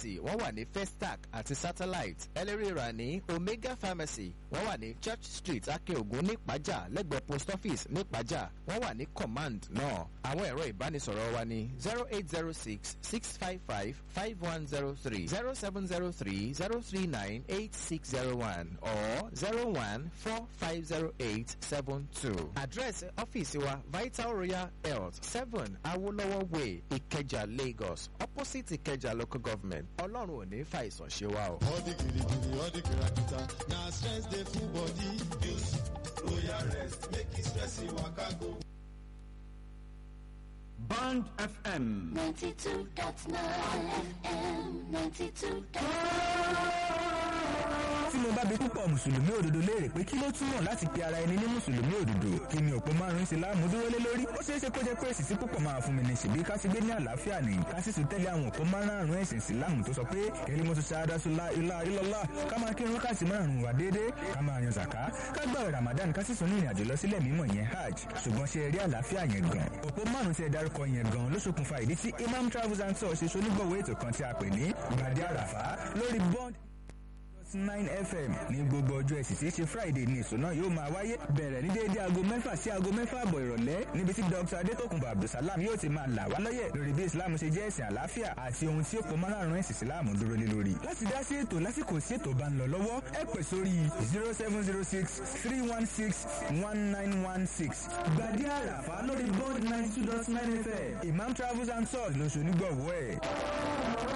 pharmacy wọ́n wà ní festac àti satellite ẹlẹ́rìí rà ní omega pharmacy wọ́n wà ní church street akeogun nípàjà lẹ́gbẹ̀ẹ́ post office nípàjà wọ́n wà ní command náà àwọn ẹ̀rọ ìbánisọ̀rọ̀ wa ní zero eight zero six six five five five one zero three zero seven zero three zero three nine eight six zero one or zero one four five zero eight seven two. àdírẹ́sì ọ́fíìsì wa vital royal health seven awolowo way ìkẹjà lagos opposite ìkẹjà local government ọlọ́run ò ní fa ìsàn ṣe wa o. all the girigiri all the kirakita na stress dey full body use royal rest make e stress e waka go. Band FM. 92.9 FM 92. tí mo bá bi púpọ̀ mùsùlùmí òdodo léèrè pé kí ló túmọ̀ láti pe ara ẹni ní mùsùlùmí òdodo kí ni òpó márùn-ún sí láàmú dúró lé lórí ó ṣeé ṣe kó jẹ́ pé èsì tí púpọ̀ máa fún mi ní ṣèbí ká ti gbé ní àlàáfíà ní ká sì tún tẹ́lẹ̀ àwọn òpó márùn-ún ẹ̀sìn ìsìláàmù tó sọ pé kẹ́lí mo tún ṣáádá sọlá ilá ilọ́lá ká máa kírun ká sì márùn-ún wà déédéé ká máa yan zàká ká gbààwẹ̀ ramadan ká sì tún ní ìrìnàjò lọ sílẹ̀ mímọ̀ yẹn hajj ṣùgbọ́n ṣe rí àlàáfíà yẹn gan òpó márùn-ún tí ẹ dárúkọ yẹn gan ló ṣokùnfà ìdí tí imam travels and tours ṣe ṣonígbọ̀wọ́ ètò kan tí a pè ní gbàdé àràfá lórí bond nine fm ní gbogbo ọjọ́ ẹ̀sìn tí í ṣe friday ní èso náà yóò máa wáyé bẹ̀rẹ̀ ní déédé aago mẹ́fà sí aago mẹ́fà àbọ̀ ìrọ̀lẹ́ níbi tí dr adétòkùnbọ̀ abdulsalam yóò ti máa là wá lọ́yẹ̀ lórí bí islam ṣe jẹ́ ẹ̀sìn àlàáfíà àti ohun tí ó pọ̀ márùn-ún ẹ̀sìn islam dúró lé lórí. láti dá sí ètò lásìkò sí ètò bá ń lọ lọ́wọ́ ẹ pè sórí zero seven zero six three one six one nine one six gbàdí àràfà lórí bond ninety two dot nine fm imam travels and tours lóṣù onígbọ̀wọ́ ẹ̀.